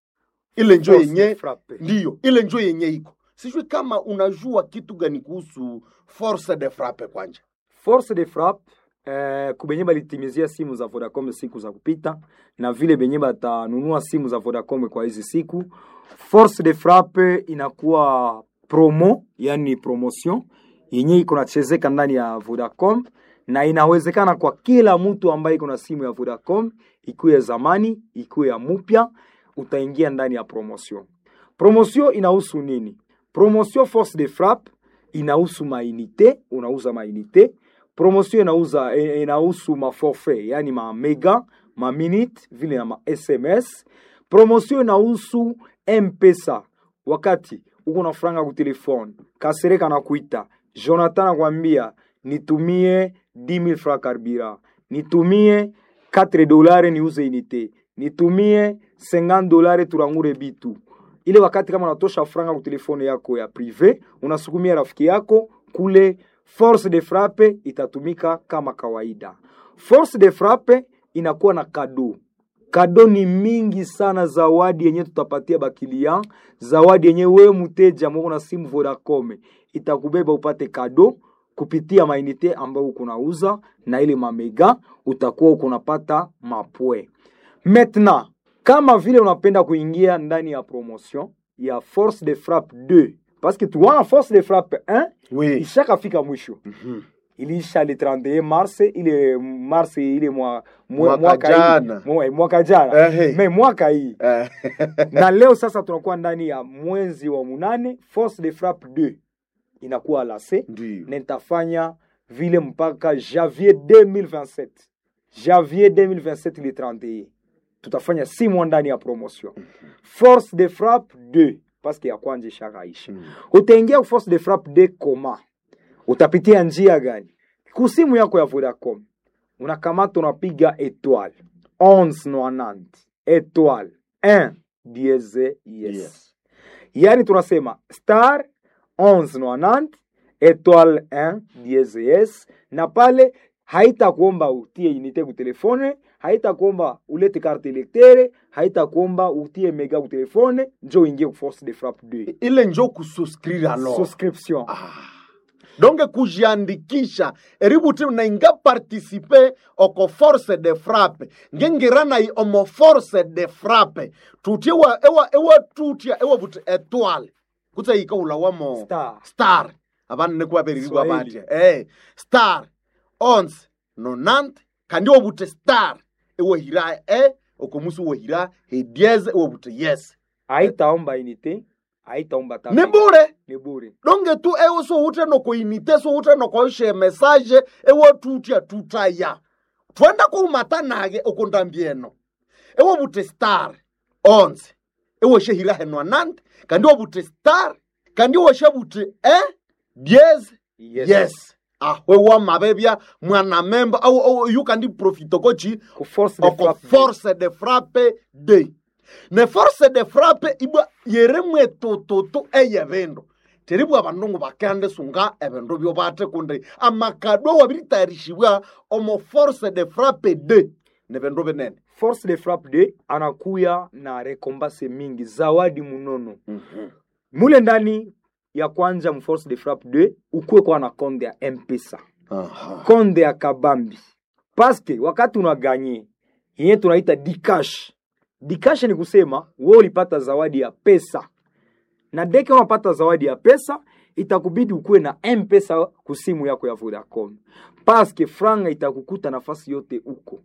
ile njo Force de yenye frappe. ndiyo ile njo yenye iko sijui kama unajua kitu gani kuhusu force de frappe kwanja force de frappe eh, kubenye balitimizia simu za Vodacom siku za kupita na vile benye batanunua simu za Vodacom kwa hizi siku. Force de frappe inakuwa promo, yani promotion yenye iko nachezeka ndani ya Vodacom na inawezekana kwa kila mtu ambaye iko na simu ya Vodacom, ikuwe ya zamani, ikuwe ya mupya, utaingia ndani ya promotion. Promotion inahusu nini? Promotion force de frappe inahusu mainite, unauza mainite. Promotion inauza eh, inahusu maforfait, yani ma mega, ma minute, vile na ma SMS. Promotion inahusu M-Pesa. Wakati uko na franga ku telefone, Kasereka na kuita, Jonathan anakwambia nitumie 10000 francs carburant, nitumie 4 dolari niuze unité, nitumie 50 dolari turangure bitu ile wakati kama unatosha franga ku telefone yako ya prive unasukumia rafiki yako kule force de frappe itatumika kama kawaida force de frappe inakuwa na kado kado ni mingi sana zawadi yenye tutapatia bakilia zawadi yenye wewe mteja mwako na simu vodacom itakubeba upate kado kupitia mainite ambayo uko nauza na ile mamega utakuwa uko unapata mapwe maintenant kama vile unapenda kuingia ndani ya promotion ya force de frappe 2 parce que tuwana force de frappe 1 oui. ishakafika mwisho mm-hmm. iliisha le 31 mars ile mars ile mwa, mwa, Mwaka mwaka jana. hii mwa, mwaka jana Eh, hey. me mwaka hii na leo sasa tunakuwa ndani ya mwezi wa munane force de frappe 2 inakuwa lase na nitafanya vile mpaka janvier 2027 janvier 2027 le 31 tutafanya si mwa ndani ya promotion force de frappe 2 paske ya kwanja ishakaisha utaingia ku force de frappe 2 koma utapitia njia gani kusimu yako ya vodacom unakamata unapiga etoile 1190 etoile 1 dieze yes, yes. yaani tunasema star 1190 etoile 1 dieze yes na pale haitakuomba utie unité ku telefone haitakuomba ulete carte electere haitakuomba utie mega ku telefone njo uingie ku force de frappe 2 ile njo kususcrire alors subscription donc kujiandikisha eributi nainga participe oko force de frappe ngengiranayi omo force de frappe tutie wa ewa ewa tutia ewa buti etoile kutsa yika ula wamo star, star. abana nekubabererirwa Swahili. batya eh star onze nonante kandi wobute star ewahira e okomusi wohira hedieze ewobuti yes haitaomba unité haitaomba ni bure ni bure donge tu ewo so ute noko inite so ute noko ishe message ewo tutia tutaya twenda kuumata nage okondambieno ewo bute star onze ewo shehira henwa nante kandi wobute star kandi woshe bute eh diez yes, yes. ahwe wa mabebya mwana memba au, au yu kandi profito kochi ku force de oko frappe force de frappe de ne force de frappe ibwa yere mwe tototo eye bindu teribwa abandu bakande sunga ebindu byo bate kundi amakado wabiritayarisibwa omo force de frappe de ne bindu binene force de frappe 2 anakuya na rekombase mingi zawadi munono mm-hmm. mule ndani ya kwanja mu force de frappe 2 ukuwe kwa na konde ya mpesa Aha. konde ya kabambi paske wakati unaganye yenye tunaita dikash dikash ni kusema we ulipata zawadi ya pesa na deke unapata zawadi ya pesa itakubidi ukuwe na mpesa kusimu yako ya vodacom paske franga itakukuta nafasi yote uko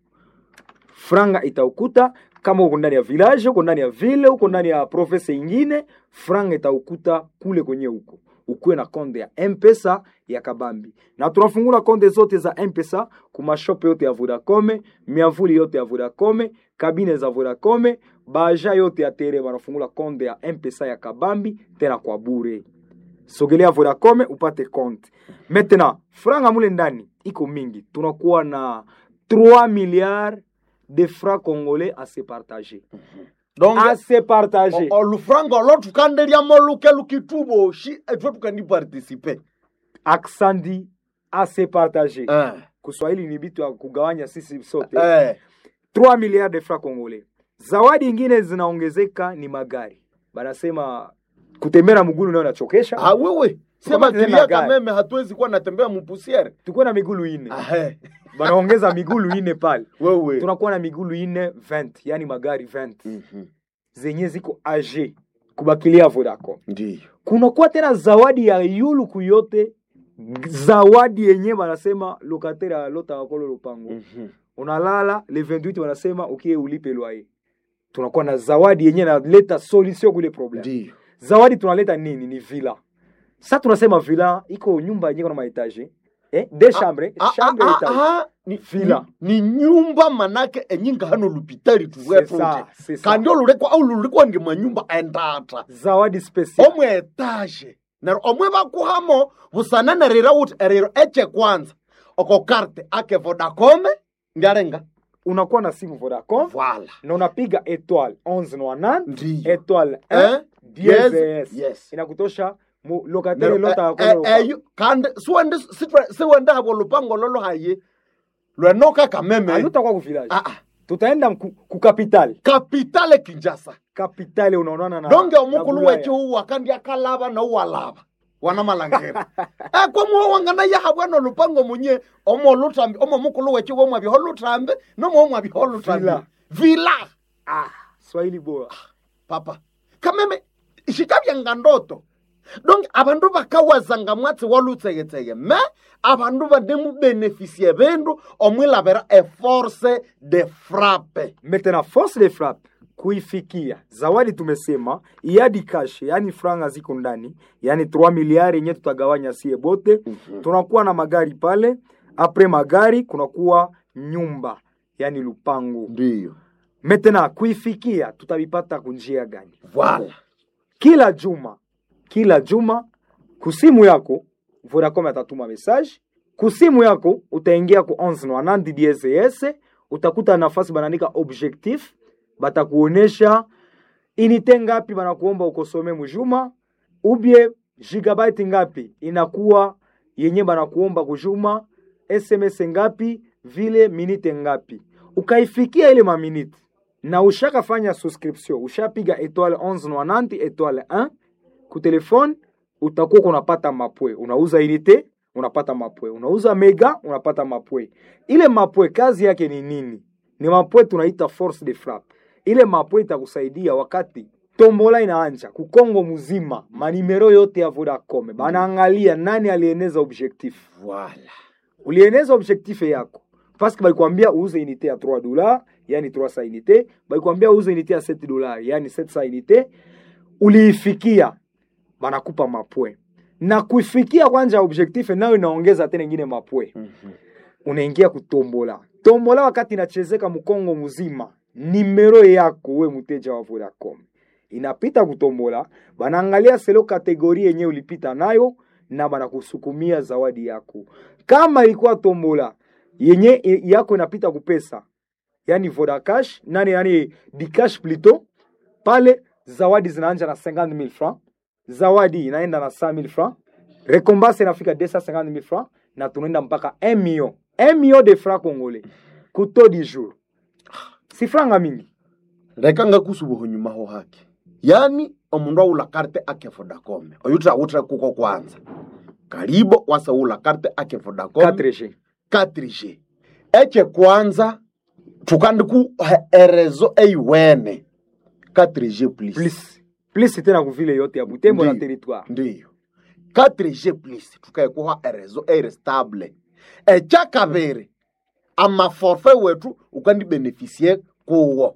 franga itaukuta kama uko ndani ya village uko ndani ya ville uko ndani ya province ingine franga itaukuta kule kwenye huko ukuwe na konde ya mpesa ya kabambi na tunafungula konde zote za mpesa kumashope yote ya vodacom miavuli yote ya vodacom kabine za vodacom baja yote ya tere banafungula konde ya mpesa ya kabambi tena kwa bure sogelea vodacom upate konte maintenant franga mule ndani iko mingi tunakuwa na 3 milliards de francs congolais à se partager donc à se partager olufranga olo tukandeliamo luke lukituboshi etwe tukandipartisipe aksandi à se partager Eh. kiswahili ni vitu ya kugawanya sisi sote Eh. 3 milliards de francs congolais zawadi ingine zinaongezeka ni magari banasema kutembea mgulu nayo nachokesha Ah, wewe sema Tukamate tena kilia gari. kameme hatuwezi kuwa natembea mupusiere tukuwe na migulu ine Ahe. banaongeza migulu ine pale wewe tunakuwa na migulu ine 20 yani magari 20 Mhm. zenye ziko age kubakilia Vodacom. ndiyo Kunakuwa tena zawadi ya yulu kuyote, zawadi yenye banasema lokatere alota wakolo lupango Mhm. unalala le 28 wanasema ukie ulipe loyer. Tunakuwa na zawadi yenye naleta solution kule problem. ndiyo Zawadi tunaleta nini? Ni villa. Sasa tunasema villa iko nyumba yenye kuna maetage eh, de chambre Ah, chambre ah, etage ah, ni, Villa. ni, ni nyumba manake enyinga hano lupitali C'est ça, tuwetunje c'est ça. kandi olulekwa au lulikwa nge manyumba endata zawadi special omwe etage nero omwe bakuhamo busananarira uti erero eche kwanza oko karte ake vodacome ndiarenga unakuwa na simu Vodacom Voilà. na unapiga étoile 1190 Ndiyo. étoile Eh? 1 dièse Yes, S. yes. inakutosha mu lokatere Nero, lota eh, wakolo eh, lupango. eyo kandi siwende sitwe- siwende habo lupango lolo haye lwenoka kameme alutakuwa ku village Ah, ah. tutaenda ku, ku capital kapitale kinjasa capital unaonana na donge na omukulu Bulaya. weche uwa kandi akalaba na uwalaba wana malangera eh kwa wangana ya habwana lupango munye omo lutambi omo mukulu weche wo mwabyo lutambe no mo mwabyo lutambi Villa. villa ah swahili bora papa kameme shikabyanga ndoto donc abandu bakawazanga mwatsi walutsegetsege me abandu banemubenefisie bendu omwilabera eforce de frappe maintenant force de frappe kuifikia zawadi tumesema iadi cash yani franga ziko ndani yani 3 miliari yenye tutagawanya sie bote tunakuwa na magari pale apres magari kunakuwa nyumba yani lupango ndiyo maintenant kuifikia tutavipata kunjia gani voilà kila juma kila juma kusimu yako vodacom atatuma message kusimu yako utaingia ku 1190 DSS utakuta nafasi banaandika objectif batakuonesha inite ngapi banakuomba ukosome mujuma ubie gigabyte ngapi inakuwa yenye banakuomba kujuma sms ngapi vile minite ngapi ukaifikia ile maminite na ushakafanya subscription ushapiga étoile 1190 étoile 1 ku telefone utakuwa unapata mapwe unauza unité unapata mapwe unauza mega unapata mapwe ile mapwe kazi yake ni nini ni mapwe tunaita force de frappe ile mapwe itakusaidia wakati tombola inaanja kukongo mzima manimero yote ya vodacom banaangalia nani alieneza objectif voilà ulieneza objectif yako paske balikwambia uuze unité ya 3 dollars yani 300 unité balikwambia uuze unité ya 7 dollars yani 700 unité uliifikia banakupa mapwe na kuifikia kwanja objectif nayo inaongeza tena ingine mapwe unaingia kutombola tombola wakati inachezeka mkongo mzima nimero yako we mteja wa vodacom inapita kutombola banaangalia selo kategori yenye ulipita nayo na banakusukumia zawadi yako kama ilikuwa tombola yenye i- yako inapita kupesa yani vodacash nani yani dicash plito pale zawadi zinaanja na 50000 francs zawadi inaenda na 100000 francs rekombanse inafika 250000 francs na tunaenda mpaka 1 million 1 million de francs congolais kuto di jour si franga mingi leka ngakusubuho nyuma ho hake yani omundu aula karte ake vodacom oyutra utra kuko kwanza karibo wasaula karte ake vodacom 4G 4G eche kwanza tukandiku erezo eiwene 4G plus plus plus tena kuvile yote ya butembo na Ndiyo. territoire ndiyo 4G plus tukaekuha erezo eire stable echa kabiri amaforfe wetu ukandibenefisie kuwo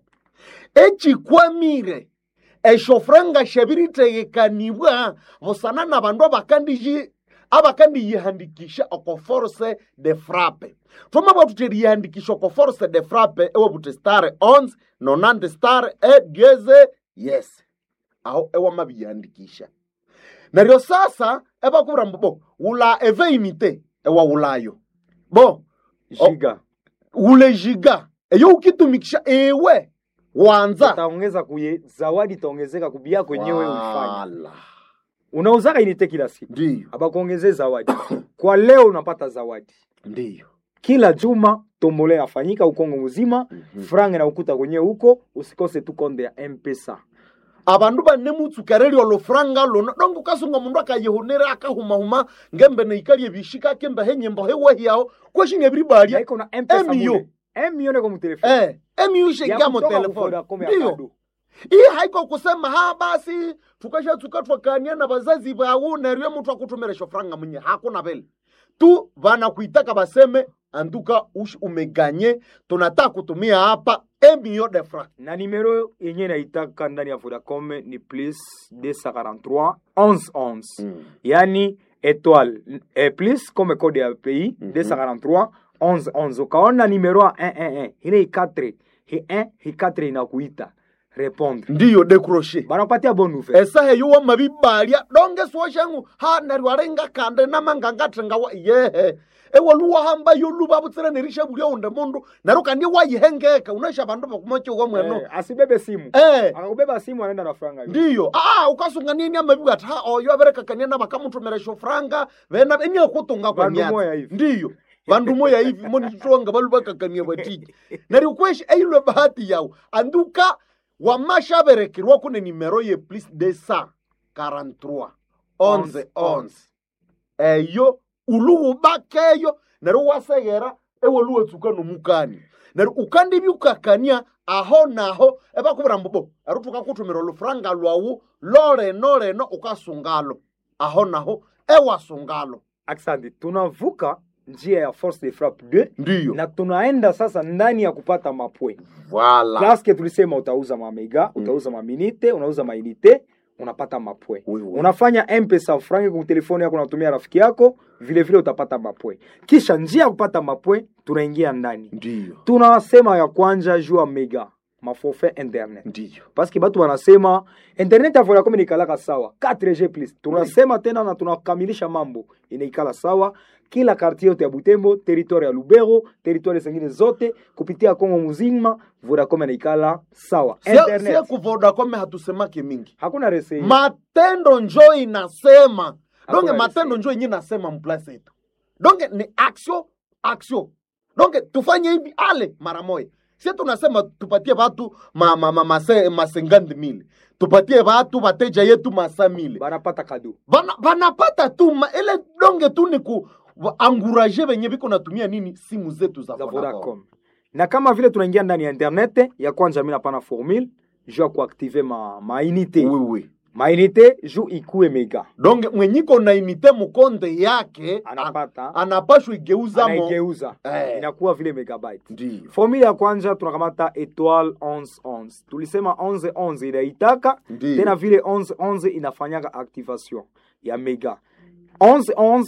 echikwamire eshofranga shabiritegekanibwa busana na bandu abakandiji abakandiyihandikisha oko force de frappe twama bwatu teriyihandikisha oko force de frappe ewabuti star 11 nonante star e dieze yes aho ewamabiyandikisha neryo sasa ebakubwira mbu bo wula eveinite ewawulayo bo giga ule jiga eyo ukitumikisha ewe wanza utaongeza kuye zawadi itaongezeka kubia kwenyewe ufanya Wala. unauzaka inite kila siku ndiyo abakuongezee zawadi kwa leo unapata zawadi ndiyo kila juma tombole yafanyika ukongo mzima mm-hmm. franga na ukuta kwenyewe huko usikose tu konde ya mpesa abandu bane mutsukereri olufuranga luno dongo kasunga mundu akayihunira akahumahuma ngembe neikalie bishika kembe henyembo hewahiyaho kweshinga ebiribalya iko na mpesa Emio. mule emio niko mutelefoni eh emiyu shega mu kutoka telefoni kuvodacom ya ndiyo kado. iyi haiko kusema ha basi tukashatsuka twakania na bazazi bawu neryo muthu akutumira shofuranga munye hakuna vile tu vanakuitaka baseme anduka ush umeganye tunataka kutumia hapa emio de franc na nimero yenye naitaka ndani ya vodacom ni plus 243 11 11 yani étoile eh, plus comme code ya pays 243 11 11 ukaona nimero ya 111 ile i4 hi 1 hi 4 inakuita répondre ndiyo décroché banapatia bonne nouvelle esahe yuwa mabibalya donge suoshengu ha neryo arenga kande namangangathenga wa yehe ewaluwa hamba yoluba butsira nerisha bulya unde mundu neryo kandi wayihengeka unaisha bandu bakumochiwa mweno eh, asibebe simu eh akakubeba simu anaenda na franga hiyo. ndiyo ah ukasunga nini amabibu ati ha oyo aberekakania na bakamutumira shofuranga bena eniakutunga kwa Bandu moya myatsi hivi. ndiyo vandu moya hivi monitwanga balu bakakania batiji neryo kweshi eilwe bahati yawu anduka wamashaberekerwa kune nimero ye plus de sa 43 11 11 eyo uluwubakeyo neryo waseghera ewoluwetsuka nomukani neryo ukandibya ukakania aho naho ebakubwira mbobo ero tukakuthumira olufuranga lwawu loleno leno ukasungalo aho naho ewasungalo Asante, tunavuka njia ya force de frappe 2 ndiyo na tunaenda sasa ndani ya kupata mapwe Voilà. Paske tulisema utauza mamega, utauza maminite, unauza mainite, unapata mapwe. Unafanya mpesa frangi kwa telefoni yako, unatumia rafiki yako, vile vile utapata mapwe. Kisha njia ya kupata mapwe, tunaingia ndani. Ndiyo. Tunasema ya kwanja juu ya mega maforfait internet ndiyo paske batu wanasema internet ya Vodacom inaikalaka sawa 4G plus tunasema tena na tunakamilisha mambo inaikala sawa kila kartie yote ya Butembo territoire ya Lubero territoire zingine zote kupitia Kongo mzima Vodacom inaikala sawa sie internet ku vodacom hatusemake mingi hakuna rese matendo njo inasema donge Hakuna matendo njo yenye inasema mplasi yetu donge ni action action donge tufanye hivi ale mara moja sie tunasema tupatie watu ma, ma, ma, mase, masengandi mili tupatie watu wateja yetu masa mili banapata kado Bana, banapata tu ma, ile donge tu ni ku wa- anguraje venye viko natumia nini simu zetu za, za Vodacom. Vodacom na kama vile tunaingia ndani ya internet ya kwanza mimi napana formule juu ya kuactive ma mainite oui, oui. mainite juu ikue mega donge mwenyiko na inite mukonde yake anapata anapashwa igeuzamo anaigeuza Eh. inakuwa vile megabyte ndiyo formula ya kwanza tunakamata etoile 1111 tulisema 1111 inaitaka Ndiyo. tena vile 1111 inafanyaka activation ya mega 1111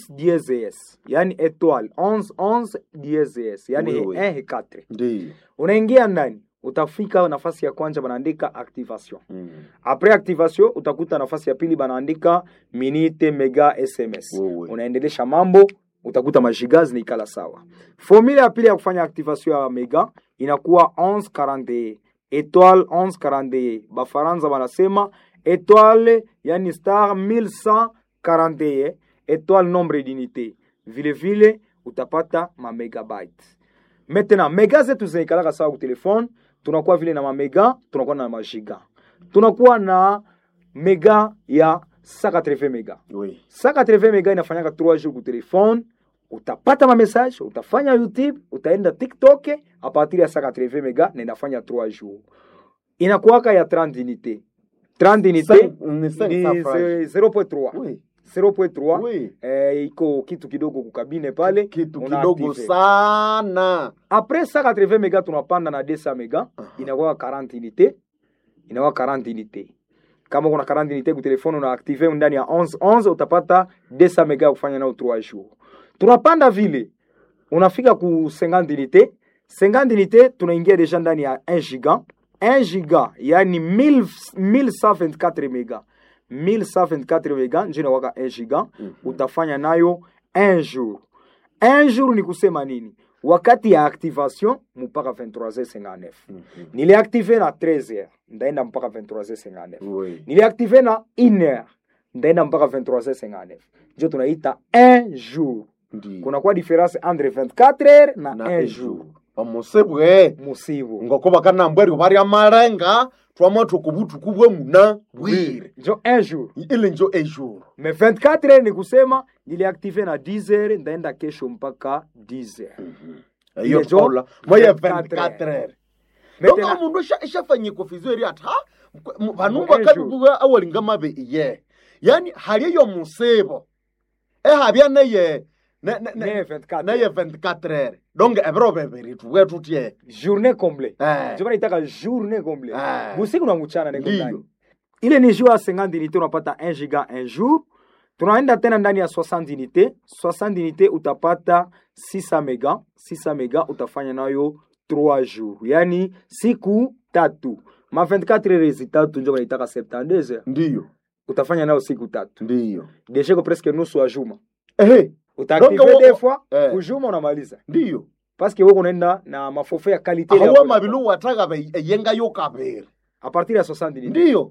DSS yani etoile 1111 DSS yani Oui, oui. 1 et 4 ndiyo unaingia ndani utafika nafasi ya kwanza banaandika activation apres activation utakuta nafasi ya pili banaandika minute mega sms unaendelesha mambo utakuta majiga zinaikala sawa formula ya pili ya kufanya activation ya mega inakuwa 1141 etoile 1141 bafaransa banasema etoile yani star 1141 etoile nombre d'unité vile vile utapata mamegabyte maintenant mega zetu zinaikalaka sawa ku telefone tunakuwa vile na mamega tunakuwa na majiga tunakuwa na mega ya 180 mega oui. 180 mega inafanyaka 3 jours ku telefone utapata mamessage utafanya youtube utaenda tiktok a partir ya 180 mega na inafanya 3 jours inakuwaka ya 30 unité 30 unité Cinq- ni cinq ni cents francs. ze- 0.3 Oui. 0.3 Oui. eh, iko kitu kidogo kukabine pale kitu una kidogo active. sana Après 180 mega tunapanda na 200 mega inakuwa 40 unité inakuwa 40 unité kama kuna 40 unité ku telefone una active ndani ya 11 11 utapata 200 mega ya kufanya nao 3 jours tunapanda vile unafika ku 50 unité 50 unité tunaingia deja ndani ya 1 giga 1 giga yani 1000 1124 mega 1124 mega ndio inakuwa 1 giga utafanya nayo 1 jour un jour ni kusema nini wakati ya activation mpaka 23h59 niliaktive na 13h ndaenda mpaka 23h59 niliaktive na 1h ndaenda mpaka 23h59 njo tunaita un jour kunakuwa difference entre 24h na, Na un un jour omusibwe musibu ngoko bakanambwerwe barya marenga twamwa tukubutuku bwe muna bwire njo un jour ile njo ejour me 24h ni kusema niliaktive na 10h ndaenda kesho mpaka 10h iyo Ile njo tola moye 24 24 heures Maintenant- donga mundu ishafanye kofizo eri ati ha m- vanhu Mu vakabibuwa awalinga mabe iye yani hali yo musibo ehabya neye ne- ne- ne- Neye 24 neye 24 heures donge ebiro bebiri tuwe tutye journée comble Eh. njo banaitaka journée comble Eh. busiku na mchana niko Ndiyo. ndani ile ni jour ya 50 unité unapata 1 giga un jour tunaenda tena ndani ya 60 unité 60 unité utapata 600 mega 600 mega utafanya nayo 3 jours yani siku tatu ma 24 heures tatu njo banaitaka 72 heures ndiyo utafanya nayo siku tatu ndiyo deja iko presque nusu ya juma ehe utaactive Donc, wo- des fois eh. kujuma unamaliza ndiyo parce que wewe unaenda na maforfait ya qualité ya ahawa Vodacom. mabilu wataga be eyenga yo kabiri a partir ya 60 unité ndiyo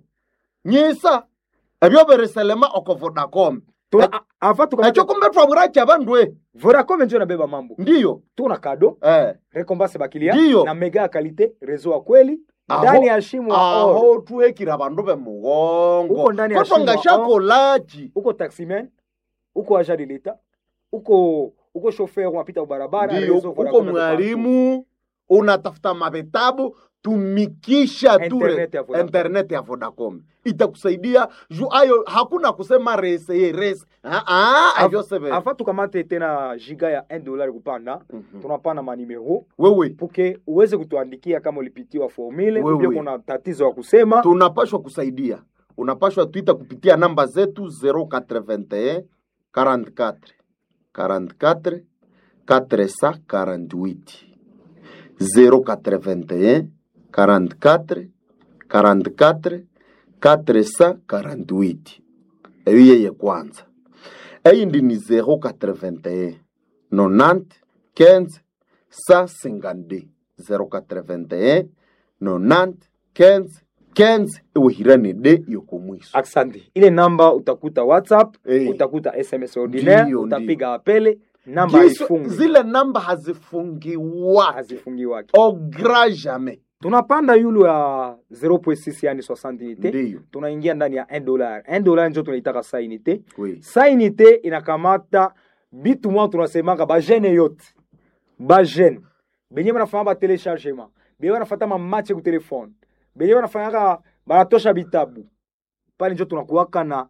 nyisa ebyo biriselema oko vodacom Tuna- ava tukamata- ekyo kumbe twabura kyabandwe Vodacom njo nabeba mambo ndiyo tuna kado eh. recompense bakilia Ndiyo. na mega ya kalite rezo ya kweli Aho- ndani ya shimo ya oro aho tuhekira bandu bemugongo Uko ndani ya kotwa shimo ya ngashakolachi uko taximan uko agent de l'etat uko uko chauffeur unapita barabara ndiyo rezo uko Vodacom iko mwalimu unatafuta mavitabu tumikisha tu re- Internet ya Vodacom. internet ya vodacom itakusaidia juu ayo hakuna kusema rese ye rese Ah, ah, Av- avyo sebe afa tukamate tena giga ya 1 dollar kupanda tunapana manimero wewe puke uweze kutuandikia kama ulipitiwa formule Wewe. ndio kuna tatizo ya kusema tunapashwa kusaidia unapashwa twita kupitia namba zetu 081 44 44 448 081 44 44 448 eyo yeye kwanza eyindi ni 081 90 15 152 081 90 15 15 iwihirani de yokomwiso Asante. Ile namba utakuta WhatsApp, Eh. utakuta SMS ordinaire, Ndiyo, utapiga apele, namba Giso- haifungi, zile namba hazifungiwake hazifungiwake. au grand jamais Tunapanda yulu ya 0.6 yani 60 unité. ndiyo Tunaingia ndani ya 1 dollar. 1 dollar ndio tunaitaka sa unité. oui. Sa unité inakamata bitu mwa tunasemaka ba jeune yote. Ba jeune. Benye banafanya ba téléchargement. Benye banafata ma match ku telefone. Benye banafanyaka banatosha bitabu. Pale ndio tunakuwaka na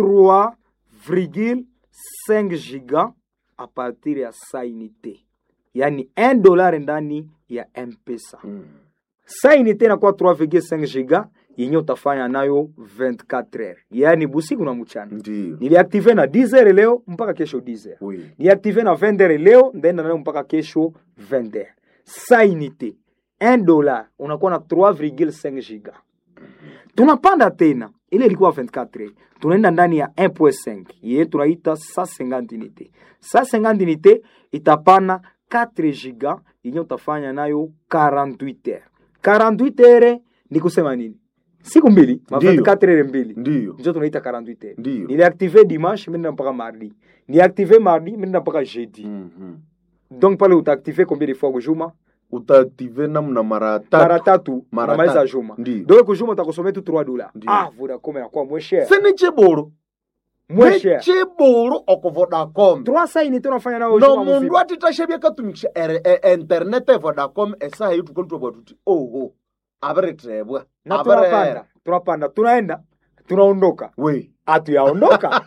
3,5 giga a partir ya sa unité. Yani 1 dollar ndani ya M-Pesa. Mm. Sa unité inakuwa 3,5 giga yenye utafanya nayo 24 heures. Yani busiku na mchana. ndiyo Niliaktive na 10 heures leo mpaka kesho 10 heures. oui. Niactive na 20 heures leo ndaenda nayo mpaka kesho 20 heures. Sa unité 1 dollar unakuwa na 3,5 giga. Tunapanda tena ile ilikuwa 24 heures. Tunaenda ndani ya 1.5 yeye tunaita 150 unité. 150 unité itapana 4 giga yenye utafanya nayo 48 heures. 48 heures ni kusema nini? Siku mbili, ma Ndiyo. 24 heures mbili ndiyo njo tunaita 48 heures. ndiyo niliaktive dimanche minenda mpaka mardi niaktive mardi minenda mpaka jeudi Mhm. donc pale utaaktive combien de fois kujuma utaaktive namna mara mara tatu tatu Mara unamaliza tatu. juma Ndiyo. donc kujuma utakusomea tu 3 dollars Ndiyo. ah vodacom inakuwa moins cher sini chiburu moins cher chiburu oko vodacom 300 unité unafanya nayo no juma mundu mzima atitashabia katumikisha ere- e- internet e vodacom esaha yitukalitwabwa tuti oho abiritebwa na tunapanda tunapanda tunaenda tunaondoka we hatuyaondoka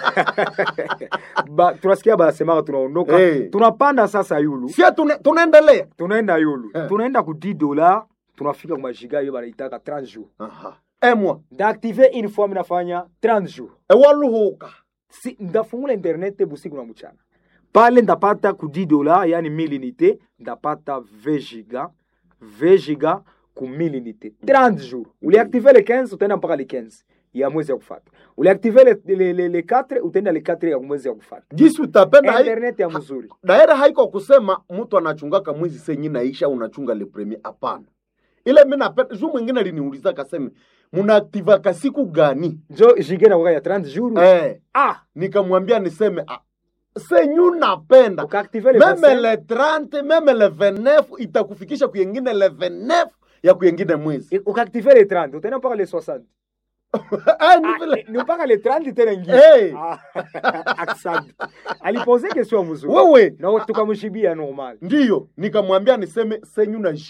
ba, tunasikia banasemaka tunaondoka Hey. tunapanda sasa yulu sia tune- tunaendelea tunaenda yulu Eh. tunaenda ku 10 dollars tunafika kumajiga hiyo banaitaka 30 jours Aha. emwa ndaaktive une fois minafanya 30 jours ewaluhuka si, ndafungula internet busiku na mchana pale ndapata ku 10 dola yani 1000 unité ndapata 20 giga 20 giga ku 1000 unité 30 jours uliaktive le 15 utaenda mpaka le 15 ya mwezi ya kufata uliaktive le, le, le, le 4 utaenda le 4 ya mwezi ya kufata gisi utapenda hai- internet ya mzuri daira haiko kusema mtu anachungaka mwezi senyi naisha unachunga le premier hapana ile mi napenda juu mwingine aliniuliza kaseme munaaktivaka siku gani njo jige na waka ya 30 jours eh, ah nikamwambia niseme ah, senyu napenda ukaaktive le meme 25 le 30 meme le 29 itakufikisha kuyengine le 29 ya kuyengine mwezi ukaaktive le 30 utaenda mpaka le 60 Ah, ni vile- ni mpaka le 30 tena ingine Hey. Ah, asante alipose question mzuri wewe na tukamshibia normal ndiyo nikamwambia niseme senyu na